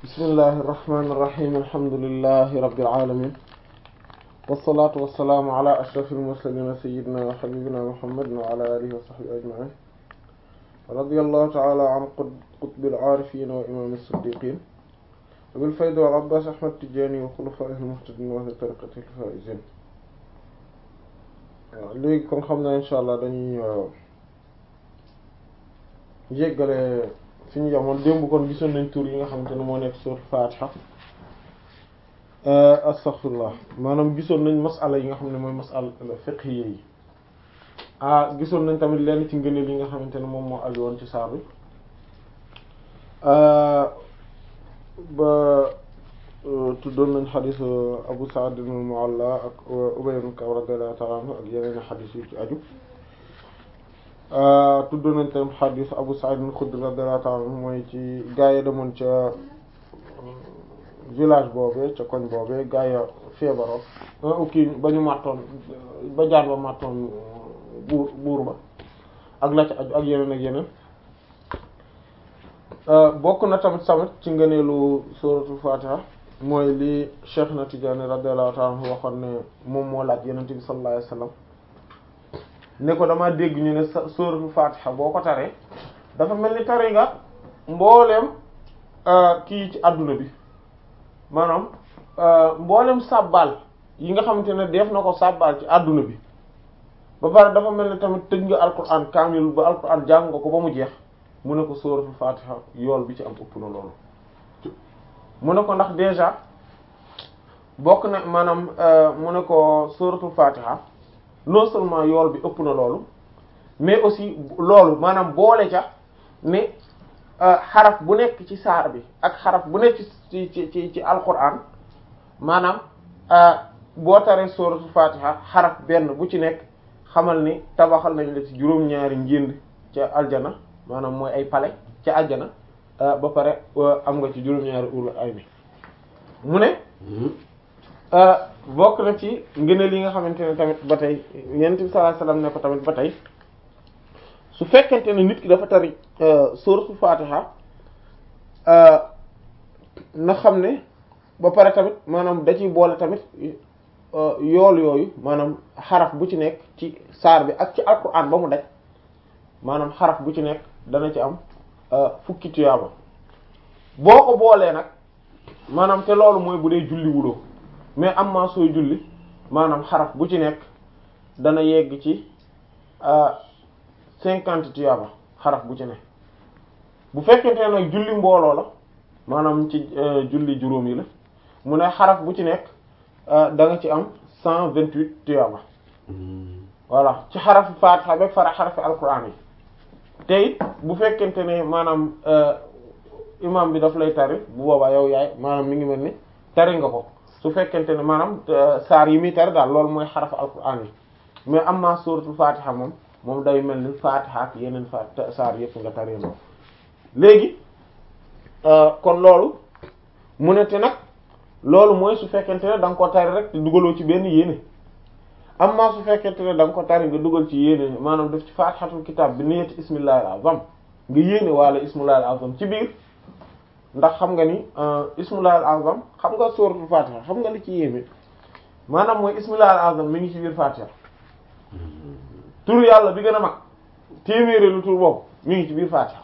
bismillahi irrahmani irrahim alhamdulilahi rabbil alamin wassalatu wassalaamu ala ashraf almursalin sayidina wa habibina muhammadin wa ala alihi wa sahbihi ajmain radiyallahu ta'ala an qutbil aarifin wa imam as-siddiqin abil fayda wal abbas ahmad tijani wa khulafaihi al-muhtadin wa ahli tariqatihi al-faizin waaw léegi kon xam na insha allah dañuy jéggale fi ñu jamoon démb kon gisoon nañ tur yi nga xamante ne moo nekk sur Fatiha astaghfirullah maanaam gisoon nañ masala yi nga xam ne mooy masala fiqhiyya yi ah gisoon nañ tamit lenn ci ngëneel yi nga xamante ne moom moo aju woon ci saar bi ba tuddoon nañ xadis Abu Sa'id al-Mu'alla ak Ubay ibn Ka'b radiyallahu ta'ala anhu ak yeneen xadis yu ci aju tuddoon nañ tamit xadis Abu Sa'id al-Khudri radiyallahu ta'ala anhu mooy ci gaa yi demoon ca village boobee ca koñ boobee gaa yi feebaroon kii ba ñu màttoon ba jaan ba màttoon buur buur ba ak la ca aju ak yeneen ak yeneen bokk na tamit tamit ci ngëneelu suratul Fatiha mooy li Cheikh na Tidiane radiyallahu ta'ala anhu waxoon ne moom moo laaj Yonent bi sallallahu alayhi wasallam ne ko dama dégg ñu ne suratul Fatiha boo ko taree dafa mel ni tari nga mbooleem kii ci àdduna bi maanaam mbooleem sàbbaal yi nga xamante ne def na ko sàbbaal ci àdduna bi ba pare dafa mel ni tamit tëj nga alquran kaamil ba alquran jàng nga ko ba mu jeex mu ne ko suratul Fatiha yool bi ci am ëpp na loolu mu ne ko ndax déjà bokk na maanaam mu ne ko suratul Fatiha non seulement yool bi ëpp na loolu mais aussi loolu maanaam boole ca ne xaraf bu nekk ci saar bi ak xaraf bu nekk ci ci ci ci alquran maanaam boo taree suratul Fatiha xaraf benn bu ci nekk xamal ni tabaxal nañ la ci juróom-ñaari njënd ca aljana maanaam mooy ay pale ca aljana ba pare am nga ci juróom-ñaari ulu ay ni mu ne bokk na ci ngëneel yi nga xamante ne tamit ba tey yonent bi sallallahu alayhi wasallam ne ko tamit ba tey su fekkente ne nit ki dafa tari suratul Fatiha na xam ne ba pare tamit maanaam da ciy boole tamit yool yooyu maanaam xaraf bu ci nekk ci saar bi ak ci alquran ba mu daj maanaam xaraf bu ci nekk dana ci am fukki tuyaaba boo ko boolee nag maanaam te loolu mooy bu dee julli wuloo mais am maa sooy julli maanaam xaraf bu ci nekk dana yegg ci cinquante tuyaaba xaraf bu ci nekk bu fekkente ne nag julli mbooloo la maanaam ci julli juróom yi la mu ne xaraf bu ci nekk da nga ci am cent vingt huit tuyaaba voilà ci xarafu Fatiha ba fara xarafi alquran yi te it bu fekkente ne maanaam imam bi daf lay tari bu boobaa yow yaay maanaam mi ngi mel ni tari nga ko su fekkente ne maanaam saar yi muy tari daal loolu mooy xarafu alquran yi mais am ma suratul Fatiha moom moom day mel ni Fatiha ak yeneen fa saar yëpp nga tari noonu léegi kon loolu mu ne te nag loolu mooy su fekkente ne da nga ko tari rek te dugaloo ci benn yéene amma su fekkente ne da nga ko tari nga dugal ci yéene maanaam def ci fatihatul kitab bi niyyati ismillahil azam nga yéene wala ismullahil azam ci biir ndax xam nga ni ismullahil azam xam nga suratul fatiha xam nga li ci yéeme maanaam mooy ismullahil azam mi ngi ci biir fatiha tur yàlla bi gën a mag téeméeri lu tur boobu mi ngi ci biir fatiha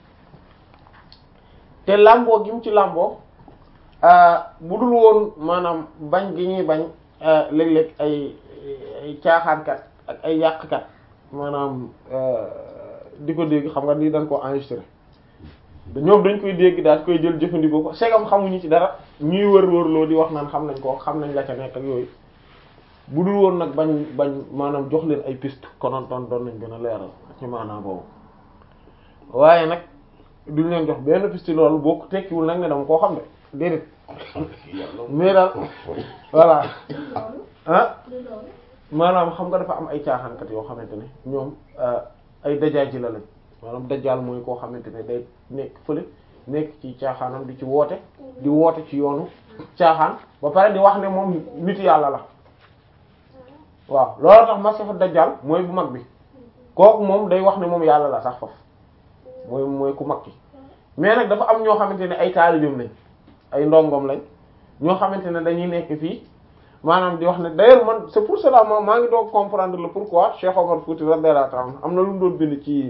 te làmboo gi mu ci làmboo bu dul woon maanaam bañ gi ñuy bañ léeg-léeg ay ay caaxaankat ak ay yàqkat maanaam di ko dégg xam nga lii dañ ko enregistré ñoom dañ koy dégg daal koy jël jëfandikoo ko segam xamuñu ci dara ñuy wër wërloo di wax naan xam nañ ko xam nañ la ca nekk ak yooyu bu dul woon nag bañ bañ maanaam jox leen ay piste konoon doon doon nañ gën a leeral ci maanaam boobu waaye nag duñ leen jox benn piste loolu boo ko tekkiwul nag ne dama koo xam ne déedéet mais daal voilà ah maanaam xam nga dafa am ay caaxaankat yoo xamante ne ñoom ay dajaay ji la lañ maanaam dajaal mooy koo xamante ne day nekk fële nekk ci caaxaanam di ci woote di woote ci yoonu caaxaan ba pare di wax ne moom nit yàlla la waaw loolu tax masiixu dajaal mooy bu mag bi kooku moom day wax ne moom yàlla la sax foofu mooy mooy ku mag ki mais nag dafa am ñoo xamante ne ay taalibeem lañ ay ndongom lañ ñoo xamante ne dañuy nekk fii maanaam di wax ne d'ailleurs man c'est pour cela ma maa ngi doog comprendre le pourquoi Cheikh Omar Fouti radiyallahu ta'ala am na lu mu doon bind ci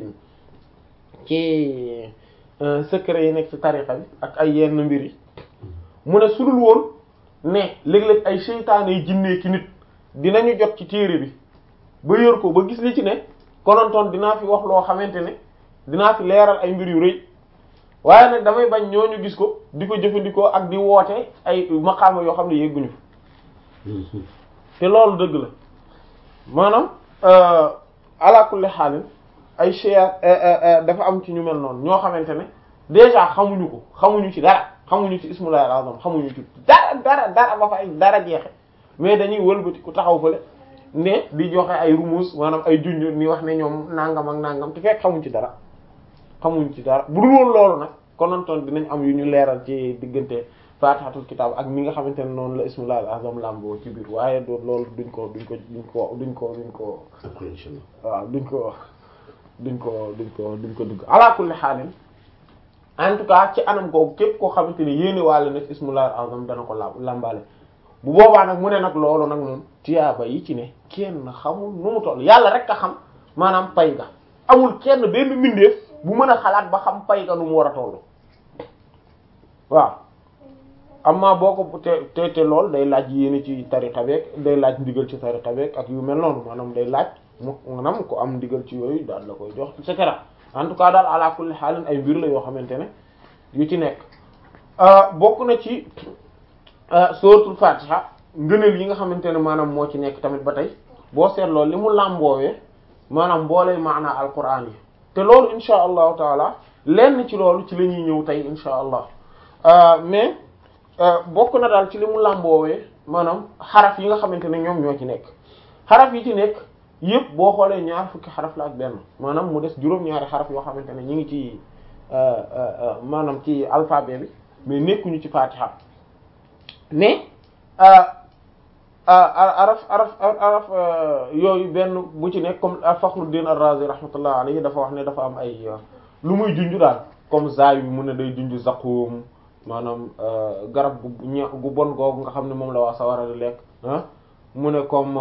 ci secret yi nekk ci tariqa bi ak ay yenn mbir yi mu ne sudul woon ne léeg-léeg ay seytaane yi jinnee ki nit dinañu jot ci téere bi ba yor ko ba gis li ci ne konontoon dinaa fi wax loo xamante ne dinaa fi leeral ay mbir yu rëy waaye nag damay bañ ñooñu gis ko di ko jëfandikoo ak di woote ay maqaama yoo xam ne yegguñu fa te loolu dëgg la maanaam ala kulli xaalin ay cheikh dafa am ci ñu mel noonu ñoo xamante ne déjà xamuñu ko xamuñu ci dara xamuñu ci ismullahi al-azam xamuñu ci dara dara dara ba fa ay dara jeexe mais dañuy wëlbati ku taxaw fële ne di joxe ay rumus maanaam ay junj ni wax ne ñoom nangam ak nangam te fekk xamuñ ci dara xamuñ ci dara bu dul woon loolu nag konontoon dinañ am yu ñu leeral ci diggante fatihatul kitab ak mi nga xamante ne noonu la ismullahi al-azam lamboo ci biir waaye do loolu duñ ko duñ ko duñ ko duñ ko duñ ko waaw duñ ko duñ ko duñ ko duñ ko dugg ala kulli xaalin en tout cas ci anam googu képp koo xamante ne yéene wàlle nag ismullahi al-azam dana ko la lambaale bu boobaa nag mu ne nag loolu nag moom tiyaaba yi ci ne kenn xamul nu mu toll yàlla rek a xam maanaam pay ga amul kenn benn mbindeef bu mën a xalaat ba xam pay ga nu mu war a toll waaw amma boo ko te te te lool day laaj yéene ci tariqa beeg day laaj ndigal ci tariqa beeg ak yu mel noonu maanaam day laaj mu maanaam ko am ndigal ci yooyu daal la koy jox et cetera en tout cas daal ala kulli xaalin ay mbir la yoo xamante ne yu ci nekk bokk na ci suratul fatiha ngëneel yi nga xamante ne maanaam moo ci nekk tamit ba tey boo seetloo li mu làmboowee maanaam mboolee maanaa alquran yi te loolu insha allahu taala lenn ci loolu ci la ñuy ñëw tey insha allah mais bokk na daal ci li mu làmboowee maanaam xaraf yi nga xamante ne ñoom ñoo ci nekk xaraf yi ci nekk yëpp boo xoolee ñaar fukki xaraf la ak benn maanaam mu des juróom-ñaari xaraf yoo xamante ne ñu ngi ci maanaam ci alphabet bi mais nekkuñu ci fatiha mais araf araf araf yooyu benn bu ci nekk comme Fakhruddin Ar-Razi rahmatullah alayhi dafa wax ne dafa am ay lu muy junju daal comme zaay bi mu ne day junju zaqum maanaam garab gu ñe gu bon googu nga xam ne moom la waa sawara di lekk ah mu ne comme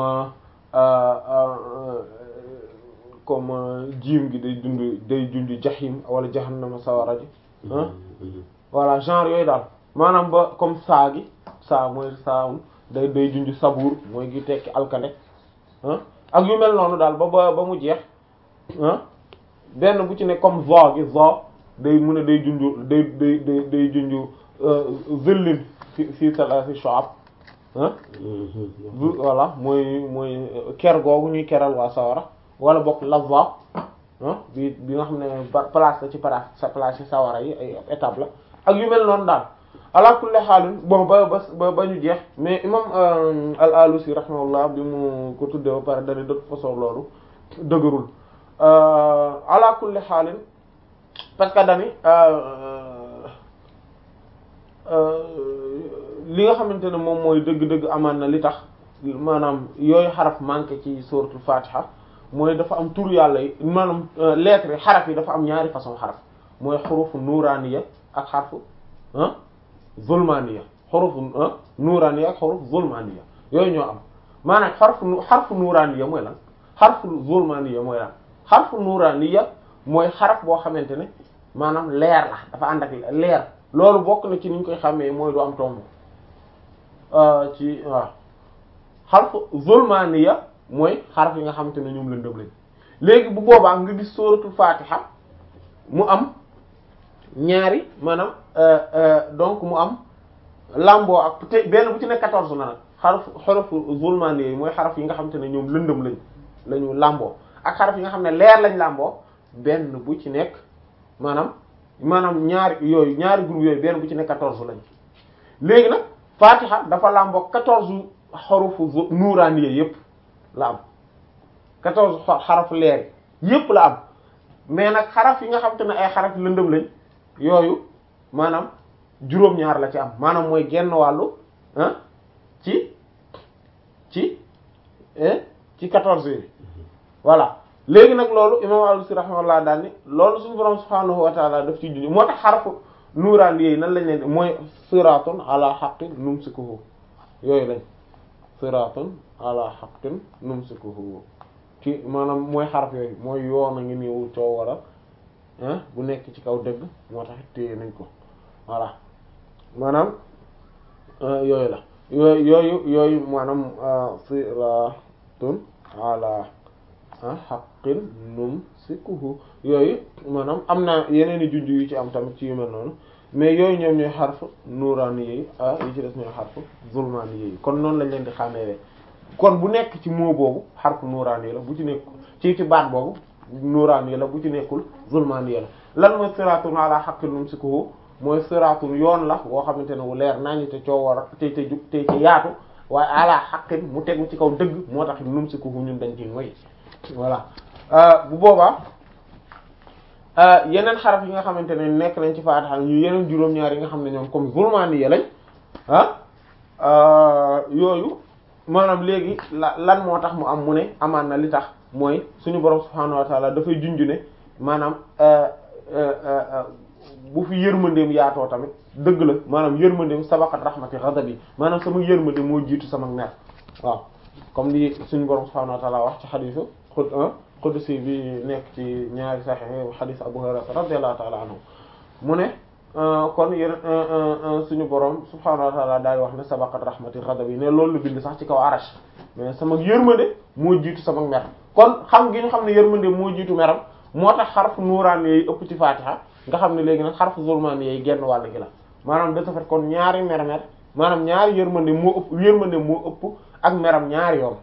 comme jiim gi day dund day junju jahim wala jahannama sawara ji ah voilà genre yooyu daal maanaam ba comme saa gi saa mooy saa day day junj sabuur mooy gi tekki alkande ah ak yu mel noonu daal ba ba ba mu jeex ah benn bu ci ne comme zo gi zo day mun a day junj day day day day junj zëllin fi fi salasi shu'ab ah voilà mooy mooy ker googu ñuy keral waa sawara wala bokk lazza ah bi bi nga xam ne place la ci place sa place ci sawara yi ay étape la ak yu mel noonu daal ala kulli xaalin bon ba ba ba ñu jeex mais imam al-Alusi rahimahullah bi mu ko tuddee ba pare dane de toute façon loolu dëgërul ala kulli xaalin parce que dani li nga xamante ne moom mooy dëgg-dëgg amaan na li tax maanaam yooyu xaraf manqué ci suratul fatiha mooy dafa am tur yàlla yi maanaam lettres yi xaraf yi dafa am ñaari façon xaraf mooy xurufu nuraniya ak xarfu ah zulmaniya xurufu nuraniya ak xuruf zulmaniya yooyu ñoo am maanaam xarfu xarfu nuraniya mooy lan xarfu zulmaniya mooy lan xarfu nuraniya mooy xaraf boo xamante ne maanaam leer la dafa ànd ak leer loolu bokk na ci ni ñu koy xàmmee mooy du am tomb ci waaw xarfu zulmaniya mooy xaraf yi nga xamante ne ñoom lëndëm lañ léegi bu boobaa nga gis sóoratul fatiha mu am ñaari maanaam donc mu am lamboo ak te benn bu ci nekk quatorze la nag xaraf xarafu zulmani yi mooy xaraf yi nga xamante ne ñoom lëndëm lañ lañu lamboo ak xaraf yi nga xam ne leer lañ lamboo benn bu ci nekk maanaam maanaam ñaari yooyu ñaari groupe yooyu benn bu ci nekk quatorze lañ léegi nag fatiha dafa lamboo quatorze xarufu nuuraani yépp la am quatorze xaraf leer yépp la am mais nag xaraf yi nga xamante ne ay xaraf lëndëm lañ yooyu maanaam juróom-ñaar la ci am maanaam mooy genn wàllu ah ci ci ci quatorze yi voilà léegi nag loolu imam al-Alusi rahimahullah daal ni loolu suñu borom subhaanahu wa taala daf ci junj moo tax xarafu nuuraan yi nan lañ leen di mooy siratun ala haqqin numsikuhu yooyu lañ siratun ala haqqin numsikuhu ci maanaam mooy xaraf yooyu mooy yoon a ngi niwu coo war a bu nekk ci kaw dëgg moo tax téye nañ ko voilà maanaam yooyu la yooyu yooyu yooyu maanaam siratun ala haqqin numsikuhu yooyu maanaam am na yeneen i junj yu ci am tamit ci yu mel noonu mais yooyu ñoom ñooy xarf nuuraani yi ah yi ci des ñooy xarf zulmaani yi kon noonu lañ leen di xàmmee kon bu nekk ci moo boobu xarf nuuraani yi la bu ci nekk ci ci baat boobu nuuraani yi la bu ci nekkul zulmaani yi la lan mooy siratun ala haqqin numsikuhu mooy siratun yoon la boo xamante ne wu leer nañu te coo war a te te jug te te yaatu waaye ala haqqin mu tegu ci kaw dëgg moo tax numsikuhu ñun dañ ci moy voilà bu boobaa yeneen xaraf yi nga xamante ne nekk nañ ci Faatiha ñu yeneen juróom-ñaar yi nga xam ne ñoom comme zulmaani yi lañ ah yooyu maanaam léegi la lan moo tax mu am mu ne amaan na li tax mooy suñu borom subhaanahu wa taala dafay junj ne maanaam bu fi yërmandeem yaatoo tamit dëgg la maanaam yërmandeem sabaqat rahmati ghadabi maanaam sama yërmande moo jiitu sama mer waaw comme li suñu borom subhaanahu wa taala wax ci xadiisu xud qudsi bi nekk ci ñaari sahih xadiis Abu Hurayra radiyallahu ta'ala anhu mu ne kon yéen suñu borom subhaanahu wa ta'ala daay wax ne sabaqat rahmati ghadabi ne loolu la bind sax ci kaw arash mais sama yërmande moo jiitu sama mer kon xam gi ñu xam ne yërmande moo jiitu meram moo tax xarfu nuuraan yi ëpp ci Fatiha nga xam ne léegi nag xarfu zulmaan yi genn wàll gi la maanaam de ce fait kon ñaari mer-mer maanaam ñaari yërmande moo ëpp yërmande moo ëpp ak meram ñaari yoon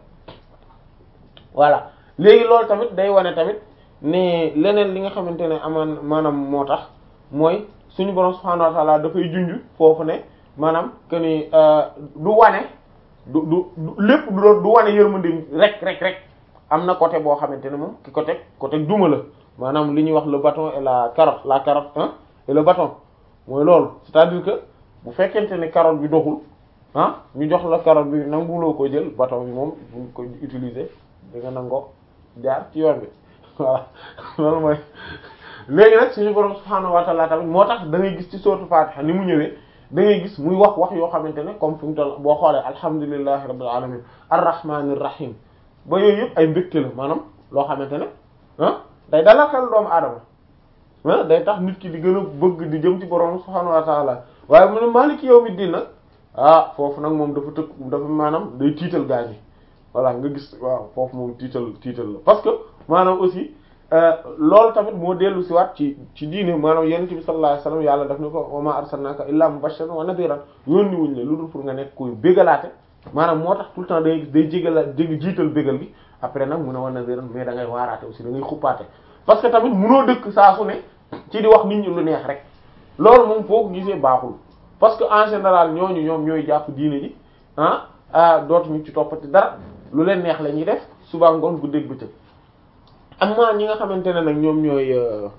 voilà léegi loolu tamit day wane tamit ne leneen li nga xamante ne amaan maanaam moo tax mooy suñu borom subhaanahu wa ta'ala dafay junj foofu ne maanaam que ni du wane du du lépp du du wane yërmande rek rek rek am na côté boo xamante ne moom ki côté côté duma la maanaam li ñuy wax le bâton et la carotte la carotte hein et le bâton mooy loolu c'est-à-dire que bu fekkente ne carotte bi doxul ah ñu jox la carotte bi nanguloo ko jël bâton bi moom buñ ko utiliser di nga nangoo jaar ci yoon bi voilà loolu mooy léegi nag suñu borom subhaanahu wa ta'ala tamit moo tax da ngay gis ci sourate Fatiha ni mu ñëwee da ngay gis muy wax wax yoo xamante ne comme fi mu toll boo xoolee alhamdulillahi rabbil alamin arrahmanir rahim ba yooyu yëpp ay mbégte la maanaam loo xamante ne ah day dalal xel doomu aadama ah day tax nit ki di gën a bëgg di jëm ci borom subhaanahu wa ta'ala waaye mu ne maliki yawmiddin nag ah foofu nag moom dafa tëkk dafa maanaam day tiital gaa yi voilà nga gis waaw foofu moom tiital tiital la parce que maanaam aussi loolu tamit moo dellu si waat ci ci diine maanaam yonent bi sallallahu alayhi wasallam yàlla daf ni ko wa ma arsalnaka illa mubashiran wa nadhiran yónni wuñ la lu dul pour nga nekk koy bégalaate maanaam moo tax tout le temps day gis day jégala jég jiital bégal gi après nag mun a wa nadhiran mais da ngay waaraate aussi da ngay xuppaate parce que tamit munoo dëkk saa su ne ci di wax nit ñi lu neex rek loolu moom foo ko gisee baaxul parce que en général ñooñu ñoom ñooy jàpp diine ji ah ah dootuñu ci toppati dara lu leen neex la ñuy def suba ngoon guddeeg bëccëg am na ñi nga xamante ne nag ñoom ñooy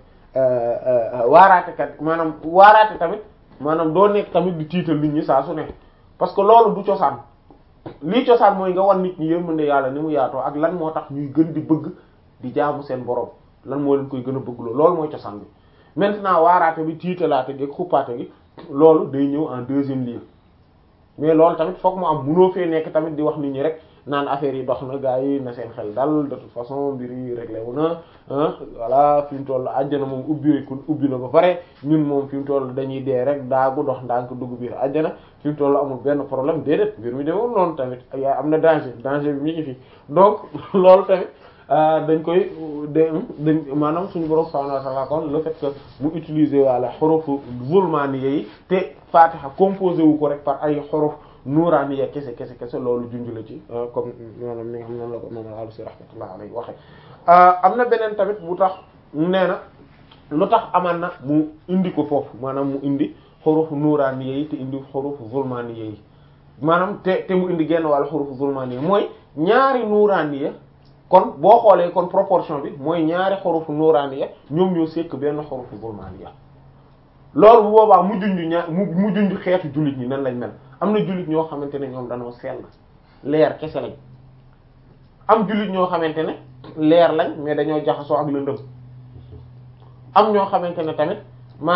waaraatekat maanaam waaraate tamit maanaam doo nekk tamit di tiital nit ñi saa su ne parce que loolu du cosaan lii cosaan mooy nga wan nit ñi yërmande yàlla ni mu yaatoo ak lan moo tax ñuy gën di bëgg di jaamu seen borom lan moo leen koy gën a bëgg loolu mooy cosaan bi maintenant waaraate bi tiitalaate gi ak xuppaate gi loolu day ñëw en deuxième lieu mais loolu tamit fokk mu am munoo fee nekk tamit di wax nit ñi rek naan affaire yi dox na gaa yi na seen xel dal de toute façon mbir yi réglé wu na voilà fi mu toll àjjana moom ubbi ko ubbi na ba pare ñun moom fi mu toll dañuy dee rek daagu dox ndànk dugg biir àjjana fi mu toll amul benn problème déedéet mbir mi demewul noonu tamit yaa am na danger danger bi mi ngi fi donc loolu tamit dañ koy de dañ maanaam suñu borom subhanahu wa ta'ala kon le fait que mu utiliser wala xurufu zulmaani yi te Fatiha composé wu ko rek par ay xuruf nuuraaniya kese kese kese loolu junj la ci comme maanaam ni nga xam noonu la ko moom la alusi rahmatullah alayhi waxe am na beneen tamit bu tax nee na lu tax amaan na mu indi ko foofu maanaam mu indi xurufu nuuraaniya yi te indi xurufu zulmaaniya yi maanaam te te mu indi genn wàllu xurufu zulmaaniya mooy ñaari nuuraaniya kon boo xoolee kon proportion bi mooy ñaari xurufu nuuraaniya ñoom ñoo sekk benn xurufu zulmaaniya loolu bu boobaa mu junj ñaar mu mu junj xeetu jullit ñi nan lañ mel am na jullit ñoo xamante ne ñoom dañoo sell leer kese lañ am jullit ñoo xamante ne leer lañ mais dañoo jaxasoo ak lëndëm am ñoo xamante ne tamit maanaam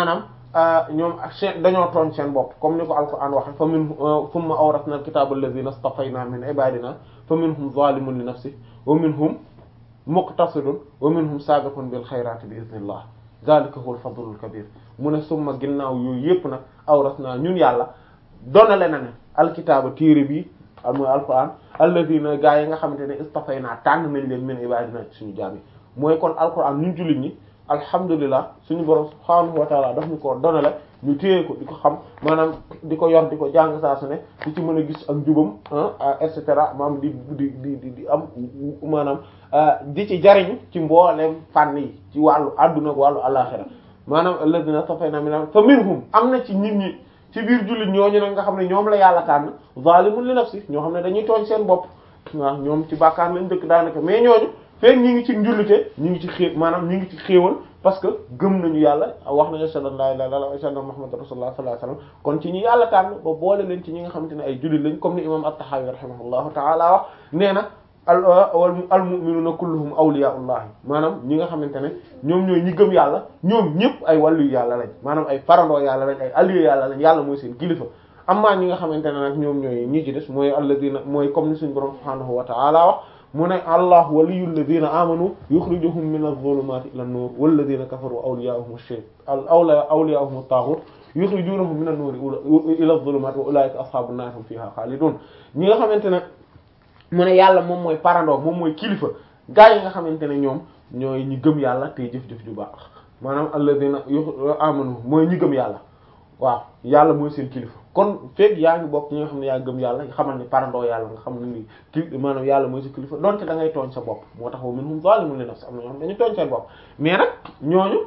ñoom seen dañoo tooñ seen bopp comme ni ko alquran waxe fa min thumma awrasna alkitaba alladhina istafayna min ibadina fa minhum zalimun li nafsihi wa minhum muqtasidun wa minhum sabiqun bil khayrati bi idhnillah zalika huwa al-fadlul kabir mu ne summa ginnaaw yooyu yépp nag awrasna ñun yàlla donale na ne alkitaaba téere bi mooy alquran alladhina gaa yi nga xamante ne istafayna tànn nañ leen min ibadina suñu jaam yi mooy kon alquran ñun jullit ñi alhamdulilah suñu borom subhaanahu wa taala daf ñu ko donale ñu téye ko di ko xam maanaam di ko yor di ko jàng saa su ne di ci mën a gis ak njubam et cetera maanaam di di di di am maanaam di ci jariñu ci mbooleem fànn yi ci wàllu adduna ak wàllu alaxira maanaam alladina safayna min fa minhum am na ci nit ñi ci biir jullit ñooñu nag nga xam ne ñoom la yàlla tànn zalimun li nafsi ñoo xam ne dañuy tooñ seen bopp waaw ñoom ci bàkkaar lañ dëkk daanaka mais ñooñu feek ñi ngi ci njullite ñi ngi ci xée maanaam ñi ngi ci xéewal parce que gëm nañu yàlla wax nañu ashhadu an la ilaha illallah wa ashhadu anna muhammadan rasulullah sallallahu alayhi wasallam kon ci ñi yàlla tànn ba boole leen ci ñi nga xamante ne ay jullit lañ comme ni imam at-Tahawi rahimahullahu ta'ala wax nee na al al mu'minuna kulluhum awliya'ullah maanaam ñi nga xamante ne ñoom ñooy ñi gëm yàlla ñoom ñëpp ay wàllu yàlla lañ maanaam ay farandoo yàlla lañ ay alliés yàlla lañ yàlla mooy seen kilifa amma ñi nga xamante ne nag ñoom ñooy ñi ci des mooy alladina mooy comme ni suñu borom subhanahu wa ta'ala wax mu ne allah waliyul ladina amanu yukhrijuhum min adh-dhulumati ila an-nur wal ladina kafaru awliya'uhum ash-shaytan awla awliya'uhum at-taghut yukhrijunahum min an-nur ila adh-dhulumati wa ulaika ashabun nar hum fiha khalidun ñi nga xamante ne mu ne yàlla moom mooy parandoo moom mooy kilifa gaa yi nga xamante ne ñoom ñooy ñi gëm yàlla tey jëf-jëf ju baax maanaam alladina amanu mooy ñi gëm yàlla waaw yàlla mooy seen kilifa kon fekk yaa ngi bokk ñi nga xam ne yaa gëm yàlla xamal ni parandoo yàlla nga xam ne ni ki maanaam yàlla mooy sa kilifa donte da ngay tooñ sa bopp moo tax wa minhum zalimun li nafsi am na ñoo xam dañu tooñ seen bopp mais nag ñooñu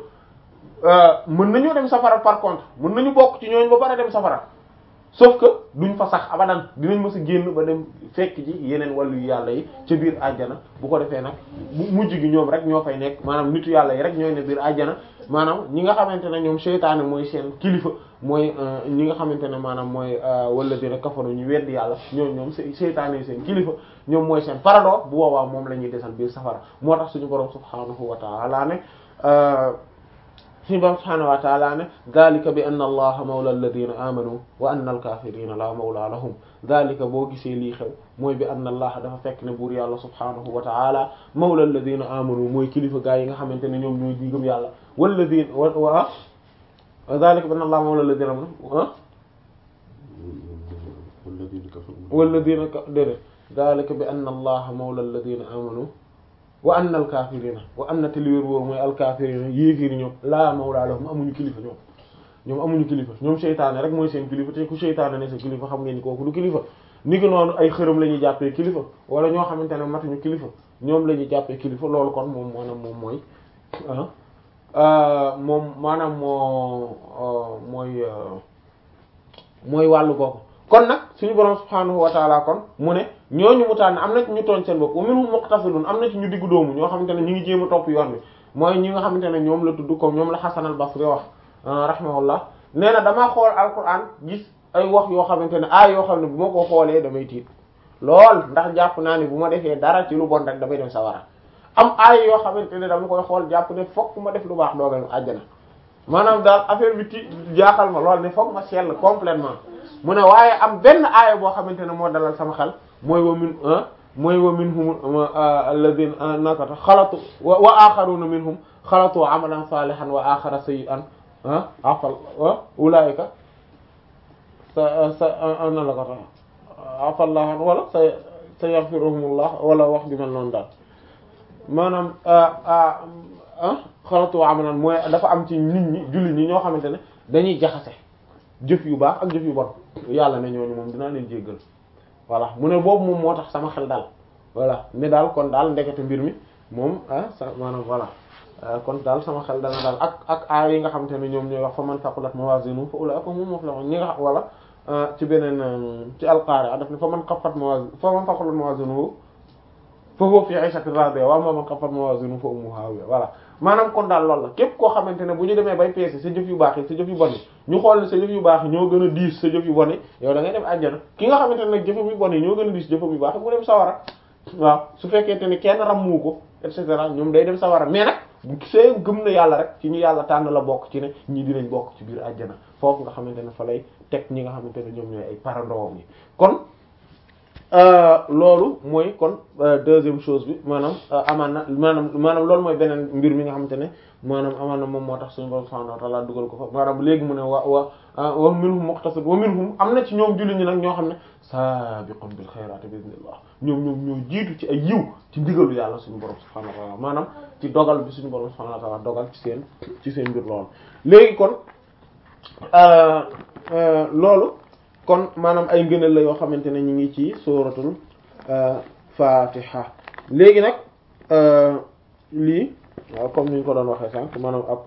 mën nañoo dem safara par contre mën nañu bokk ci ñooñu ba pare dem safara sauf que duñ fa sax abadan dinañ mës a génn ba dem fekk ji yeneen wàllu yàlla yi ca biir àjjana bu ko defee nag bu mujj gi ñoom rek ñoo fay nekk maanaam nitu yàlla yi rek ñooy ne biir àjjana maanaam ñi nga xamante ne ñoom seytaane mooy seen kilifa mooy ñi nga xamante ne maanaam mooy wala dina kafaru ñu weddi yàlla ñoom ñoom seytaane yi seen kilifa ñoom mooy seen parado bu boobaa moom la ñuy desal biir safara moo tax suñu borom subhaanahu wa ta'ala ne suñu borom subhaanahu wa ta'ala ne dhalika bi anna allaha mawla alladhina amanu wa anna alkafirina la mawla lahum dhalika boo gisee lii xew mooy bi anna allaha dafa fekk ne buur yàlla subhaanahu wa ta'ala mawla alladhina amanu mooy kilifa gaa yi nga xamante ne ñoom ñooy digëm yàlla walladhina wa dhalika bi anna allaha mawla alladhina amanu walladhina déedéet dhalika bi anna allaha mawla alladhina amanu wa anna alkafirina wa anna te liwér wóor mooy alkafirina yéefiiri ñoom laa mawla lahum amuñu kilifa ñoom ñoom amuñu kilifa ñoom seytaane rek mooy seen kilifa te ku seytaane ne sa kilifa xam ngeen ni kooku du kilifa ni ki noonu ay xërëm la ñuy jàppee kilifa wala ñoo xamante ne matuñu kilifa ñoom la ñuy jàppee kilifa loolu kon moom maanaam moom mooy moom maanaam moo mooy mooy wàllu googu kon nag suñu borom subhaanahu wa taala kon mu ne ñooñu mu tànn am na ci ñu tooñ seen bopp wa minhum muqtasidun am na ci ñu diggu doomu ñoo xamante ne ñu ngi jéem a topp yoon bi mooy ñi nga xamante ne ñoom la tudd comme ñoom la Hasan al-Basri wax rahimahullah nee na damaa xool alquran gis ay wax yoo xamante ne aay yoo xam ne bu ma ko xoolee damay tiit lool ndax jàpp naa ne bu ma defee dara ci lu bon rek damay dem sawara am aay yoo xamante ne dama koy xool jàpp ne fokk ma def lu baax dooga àjjana maanaam daal affaire bi ti jaaxal ma lool ne fokk ma sell complètement mu ne waaye am benn aaya boo xamante ne moo dalal sama xel mooy wa min mooy wa minhum alladhina nakata xalatu wa axaruna minhum xalatu amalan salihan wa axara sayyi'an afal ulaika sa sa na la ko tax afallah wala sa sa yaghfiruhumullah wala wax ju mel noonu daal maanaam xalatu amalan mooy dafa am ci nit ñi jullit ñi ñoo xamante ne dañuy jaxase jëf yu baax ak jëf yu bon yàlla ne ñooñu moom dinaa leen jéggal voilà mu ne boobu moom moo tax sama xel daal voilà ne daal kon daal ndekete mbir mi moom ah sa maanaam voilà kon daal sama xel dana daal ak ak aay yi nga xamante ne ñoom ñooy wax fa man thaqulat mawazinuhu fa ulaika humul muflihun ñi nga xam wala ci beneen ci alqaari'a daf ne fa man khaffat mawazin fa man thaqulat mawazinuhu fa huwa fi 'ishatin radiya wa amma man khaffat mawazinuhu fa ummuhu hawiya voilà maanaam kon daal loolu la képp koo xamante ne bu ñu demee bay peese sa jëf yu baax yi sa jëf yu bon yi ñu xool ne sa jëf yu baax yi ñoo gën a diis sa jëf yu bon yi yow da ngay dem àjjana ki nga xamante ne nag jëfam yu bon yi ñoo gën a diis jëfam yu baax yi mu dem sawara waaw su fekkente ne kenn rammu ko et cetera ñoom day dem sawara mais nag see gëm na yàlla rek ci ñu yàlla tànn la bokk ci ne ñii dinañ bokk ci biir àjjana foofu nga xamante ne fa lay teg ñi nga xamante ne ñoom ñooy ay parandoom yi kon loolu mooy kon deuxième chose bi maanaam amaan na maanaam maanaam loolu mooy beneen mbir mi nga xamante ne maanaam amaan na moom moo tax suñu borom subhanahu wa ta'ala dugal ko fa maanaam léegi mu ne wa wa wa minhum muqtasid wa minhum am na ci ñoom julli ñi nag ñoo xam ne sabiqun bil xayraati bi idnillah ñoom ñoom ñoo jiitu ci ay yiw ci ndigalu yàlla suñu borom subhanahu wa ta'ala maanaam ci dogal bi suñu borom subhanahu wa ta'ala dogal ci seen ci seen mbir loolu léegi kon loolu kon maanaam ay ngëneel la yoo xamante ne ñu ngi ci suratul fatiha léegi nag lii waaw comme ni ñu ko doon waxee sànq maanaam ab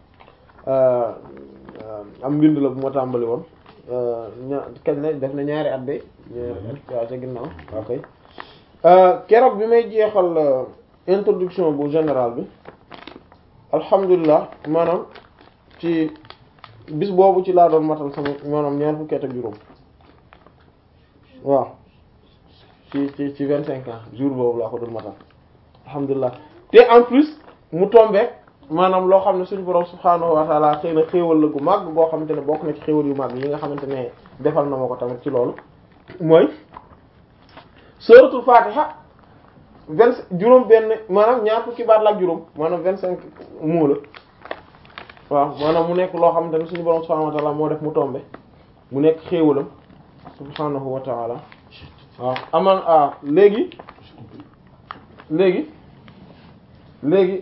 am mbind la bu ma tàmbali woon ña kañ la def na ñaari at de ñaari at waaw ca ginnaaw waaw kay keroog bi may jeexal introduction bu général bi alhamdulilah maanaam ci bis boobu ci laa doon matal sama maanaam ñaar fukki at ak juróom waaw ci ci ci vingt cinq ans jour boobu laa ko doon matal alhamdulilah te en plus mu tombe maanaam loo xam ne suñu borom subhaanahu wa taala xëy na xéewal la gu màgg goo xamante ne bokk na ci xéewal yu màgg yi nga xamante ne defal na ma ko tamit ci loolu mooy suratul fatiha vingt juróom benn maanaam ñaar fukki baat la ak juróom maanaam vingt cinq mots la waaw maanaam mu nekk loo xamante ne suñu borom subhaanahu wa taala moo def mu tombe mu nekk xéewalam subhaanahu wa taala waaw aman ah léegi léegi léegi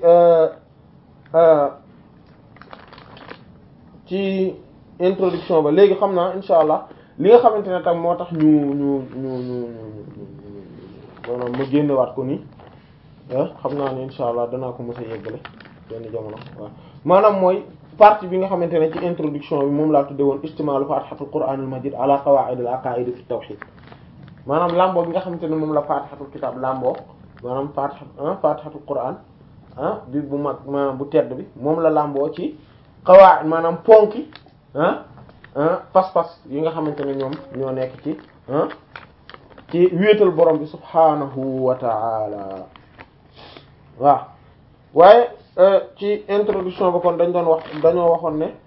ci introduction ba léegi xam naa insha allah li nga xamante ne tam moo tax ñu ñu ñu ñu maanaam ma génnewaat ko nii xam naa ne insha allah danaa ko mos a yeggale benn jamono waaw maanaam mooy partie bi nga xamante ne ci introduction bi moom laa tudde woon istimaalu fatihatul qur'anil majid ala qawaa'idil aqaa'id fi tawhid maanaam lamboo bi nga xamante ne moom la fatihatul kitab lamboo maanaam fatiha fatihatul qur'an ah bi bu mag maanaam bu tedd bi moom la lamboo ci qawaa'id maanaam ponki ah ah pas-pas yi nga xamante ne ñoom ñoo nekk ci ah ci wéetal borom bi subhanahu wa ta'ala waaw waaye ci introduction ba kon dañ doon wax dañoo waxoon ne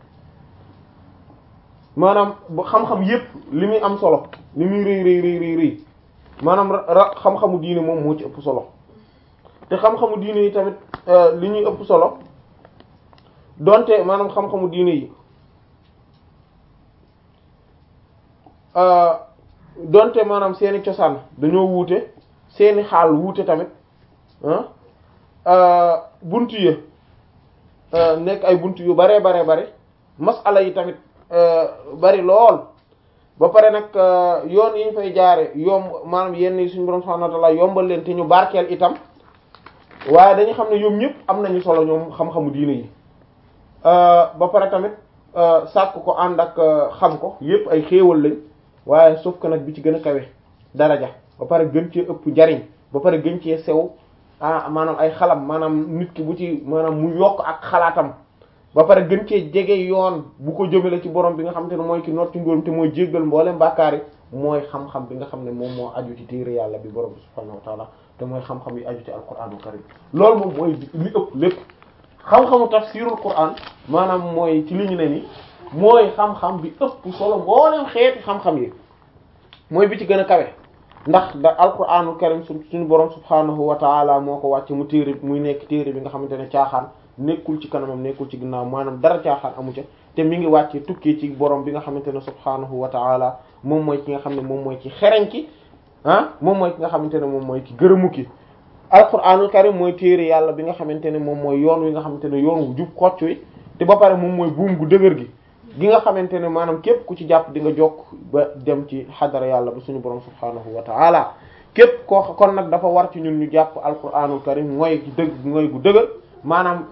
maanaam bu xam-xam yépp li muy am solo li muy rëy rëy rëy rëy rëy maanaam ra xam-xamu diine moom moo ci ëpp solo te xam-xamu diine yi tamit li ñuy ëpp solo donte maanaam xam-xamu diine yi donte maanaam seeni cosaan dañoo wuute seeni xaal wuute tamit ah buntu yi nekk ay buntu yu bare bare bare masala yi tamit bari lool ba pare nag yoon yi ñu fay jaare yomb maanaam yenn yi suñu borom subhanahu wa ta'ala yombal leen te ñu barkeel itam waaye dañu xam ne ñoom ñëpp am nañu solo ñoom xam-xamu diine yi ba pare tamit sàkk ko ànd ak xam ko yépp ay xéewal lañ waaye sauf que nag bi ci gën a kawe daraja ba pare gën cee ëpp njariñ ba pare gën cee sew ah maanaam ay xalam maanaam nit ki bu ci maanaam mu yokk ak xalaatam ba pare gën cee jege yoon bu ko jëmale ci borom bi nga xam te ne mooy ki noot ci ngóorum te mooy jéggal mboolem bàkkaar yi mooy xam-xam bi nga xam ne moom moo aju ci téere yàlla bi borom bi subhaanahu wa taala te mooy xam-xam yi aju ci alquraanul karim loolu moom mooy li ëpp lépp xam-xamu tafsirul quraan maanaam mooy ci li ñu ne ni mooy xam-xam bi ëpp solo mboolem xeeti xam-xam yi mooy bi ci gën a kawe ndax da alquraanul karim suñu borom subhaanahu wa taala moo ko wàcce mu téere muy nekk téere bi nga xamante ne caaxaan nekkul ci kanamam nekkul ci ginnaaw maanaam dara caaxaan amu ca te mi ngi wàcce tukkee ci borom bi nga xamante ne subhaanahu wa taala moom mooy ki nga xam ne moom mooy ki xereñ ki ah moom mooy ki nga xamante ne moom mooy ki gërëmu ki alquranul karim mooy téere yàlla bi nga xamante ne moom mooy yoon wi nga xamante ne yoon wu jub xocc wi te ba pare moom mooy buum gu dëgër gi gi nga xamante ne maanaam képp ku ci jàpp di nga jokk ba dem ci xadara yàlla ba suñu borom subhaanahu wa taala képp koo kon nag dafa war ci ñun ñu jàpp alquranul karim mooy gi dëgg mooy gu dëgër maanaam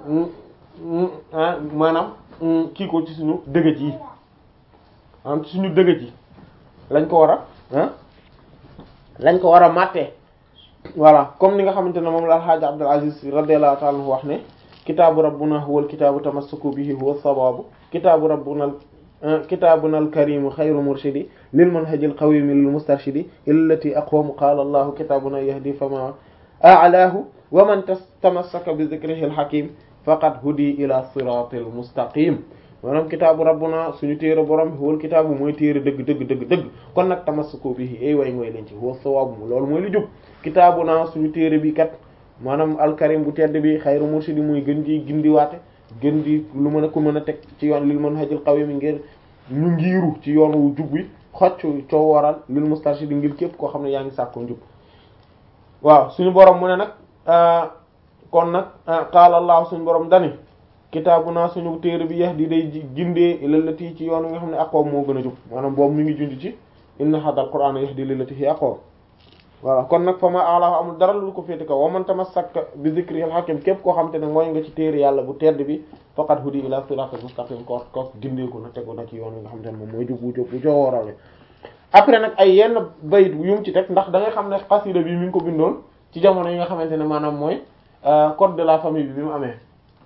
maanaam kii ko ci suñu dëgëj yi maanaam ci suñu dëgëj yi lañ ko war a lañ ko war a màttee voilà comme ni nga xamante ne moom la alxaaji Abdul Aziz radiyallahu ta'ala anhu wax ne kitaabu rabbuna huwal kitaabu tamassuku bihi huwa sawabu kitaabu rabbuna kitaabuna alkarimu xayru murshidi lil manhajil qawimi lil mustarshidi illati aqwamu qaala allahu kitaabuna yahdi fama a'laahu wa man tamassaka bi dhikrihi alhakim faqad hudi ila siratil mustaqim maanaam kitaabu rabbuna suñu téere borom bi wal kitaabu mooy téere dëgg dëgg dëgg dëgg kon nag tamassuku bihi ay way mooy leen ci huwa sawaabu loolu mooy lu jub kitaabuna suñu téere bi kat maanaam alkarim bu tedd bi xayru murshidi muy gën ji gindiwaate gën di lu mën a ko mën a teg ci yoon lil manhajil qawim ngir ñu ngiiru ci yoon wu jub bi xocc coo waral lil mustarshidi ngir képp koo xam ne yaa ngi sàkko njub waaw suñu borom mu ne nag kon nag qaala allah suñu borom dani kitaabuna suñu téere bi yahdi day gindee lillati ci yoon wi nga xam ne aqwam moo gën a jub maanaam boobu mi ngi junj ci inna hadal qur'ana yahdi lillati hi aqwam voilà kon nag fa ma ala amul dara lu ko féete kaw wa man tamassaka bi zikri al hakim képp koo xam te ne mooy nga ci téere yàlla bu tedd bi faqad hudi ila siratal mustaqim ko ko gindeeku na tegu na ci yoon wi nga xam te ne moom mooy jub bu jub bu coowooral après nag ay yenn bayit yu mu ci teg ndax da ngay xam ne xasida bi mi ngi ko bindoon ci jamono yi nga xamante ne maanaam mooy code de la famille bi bi mu amee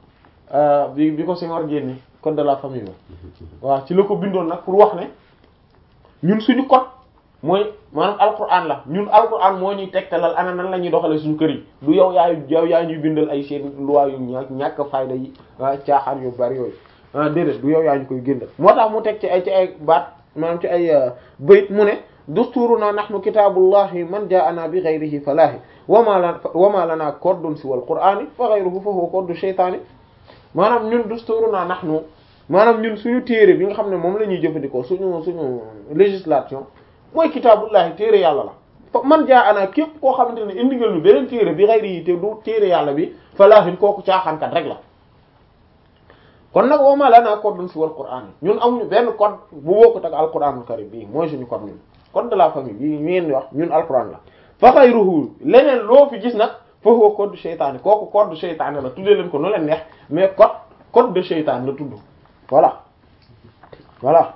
bi bi ko Senghor génne code de la famille ba waaw ci la ko bindoon nag pour wax ne ñun suñu code mooy maanaam alquran la ñun alquran moo ñuy tegtalal ana nan la ñuy doxale suñu kër yi du yow yaay yow yaa ñuy bindal ay seen loi yu ñàkk ñàkk fayda yi caaxaan yu bari yooyu ah déedéet du yow yaa ñu koy géndal moo tax mu teg ci ay ci ay baat maanaam ci ay bayit mu ne dusturuna nahnu kitaabullahi man jaa'ana bi ghayrihi falaahi wama la wama lana kordun si wal qur'ani fa ghayruhu fa huwa kordu shaytaani maanaam ñun dusturuna nahnu maanaam ñun suñu téere bi nga xam ne moom la ñuy jëfandikoo suñu suñu législation mooy kitaabullahi téere yàlla la fa man jaa'ana képp koo xamante ne indi nga ñu beneen téere bi ghayrihi te du téere yàlla bi falaahin kooku caaxaankat rek la kon nag wama lana cordun si wal qur'ani ñun amuñu benn code bu bokkut ak alquranul karim bii mooy suñu code ñun code de la famille bii ñu ngeen di wax ñun alquran la fa xayruhu leneen loo fi gis nag fa huwa code shaytaani kooku code shaytaani la tuddee leen ko nu leen neex mais code code de shaytaan la tudd voilà voilà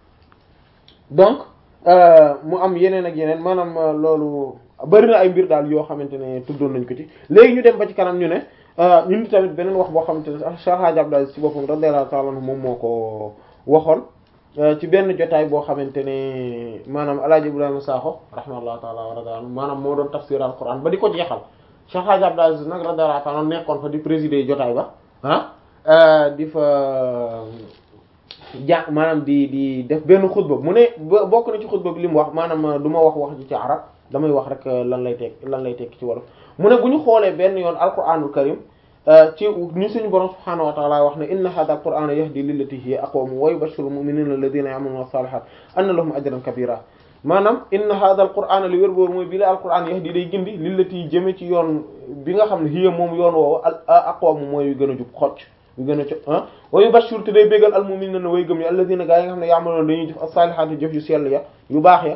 donc mu am yeneen ak yeneen maanaam loolu bari na ay mbir daal yoo xamante ne tuddoon nañ ko ci léegi ñu dem ba ci kanam ñu ne ñun tamit beneen wax boo xamante ne Cheikh Hadj Abdou ci boppam radiyallahu ta'ala anhu moom moo ko waxoon ci benn jotaay boo xamante ne maanaam El Hadj Ibrahima Sakho rahimahullahu ta'ala wa radiyallahu anhu maanaam moo doon tafsir al-Qur'an ba di ko jeexal Cheikh Hadj Abdou Aziz nag radiyallahu ta'ala nekkoon fa di présider jotaay ba ah di fa ja maanaam di di def benn xutba mu ne bokk na ci xutba bi li mu wax maanaam du ma wax wax ji ci arab damay wax rek lan lay tekk lan lay tekk ci wolof mu ne bu ñu xoolee benn yoon alquranul karim ci ni suñu borom subhaanahu wa ta'ala wax ne inna hadha alqur'ana yahdi lillati hiya aqwam wa yubashshiru almu'minina alladhina ya'maluna as-salihat anna lahum ajran kabira maanaam inna hadha alqur'ana li wér boobu mooy bi la alquran yahdi day gindi lillati jëme ci yoon bi nga xam ne hiya moom yoon woowu aqwam mooy yu gën a jub xocc yu gën a co ah wa yubashshiru te day bégal almu'minina way gëm yi alladhina gaa yi nga xam ne ya'maluna dañuy jëf as-salihati jëf yu sell ya yu baax ya